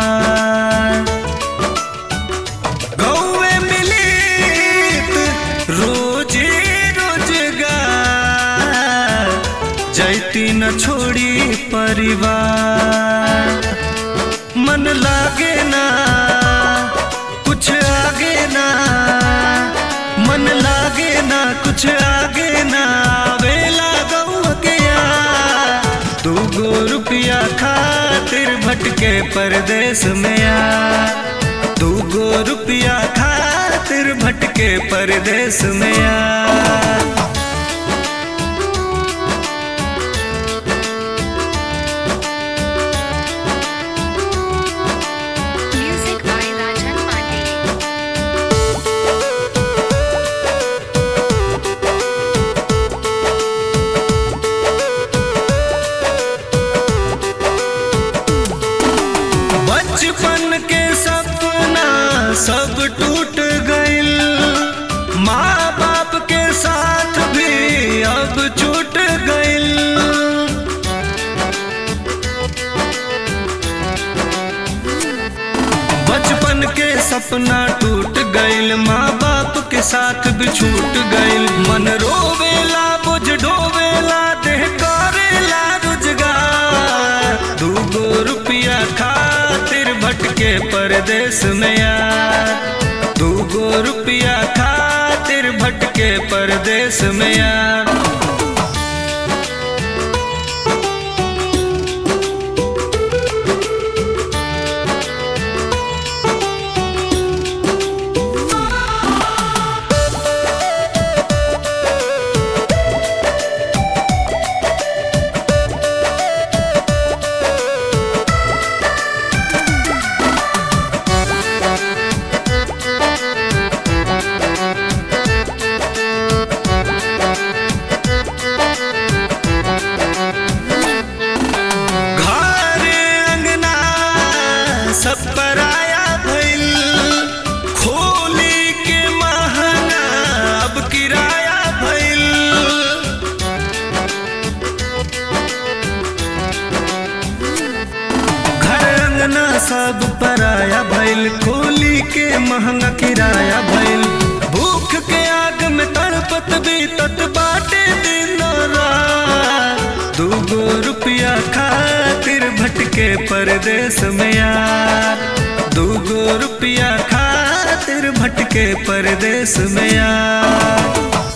गौवे मिलित रोजे रोजगार जैती न छोड़ी परिवार मन लागे ना कुछ आगे ना मन लागे ना कुछ आगे ना वेला गौ गया दूगो रुपया खातिर भटके परदेश में आ दूगो रुपया खातिर भटके परदेश में आ Music by Rajan Pandey. बचपन के सपना सब टूट गइल माँ बाप के साथ भी अब छूट गइल बचपन के सपना टूट गइल माँ बाप के साथ भी छूट गइल मन रोवेला बुझ डोवेला देह करेला रोजगार दूगो रुपया खातिर भटके परदेश में यार दूगो रुपया खातिर भटके परदेश में यार घर अंगना सब पराया भइल खोली के महंगा अब किराया भइल घर अंगना सब पराया भइल खोली के महंगा किराया भइल भूख के आग में तड़पत बीतत बाटे दिन रात दूगो रुपया खातिर भटके परदेश में यार दूगो रुपया खातिर भटके परदेश में यार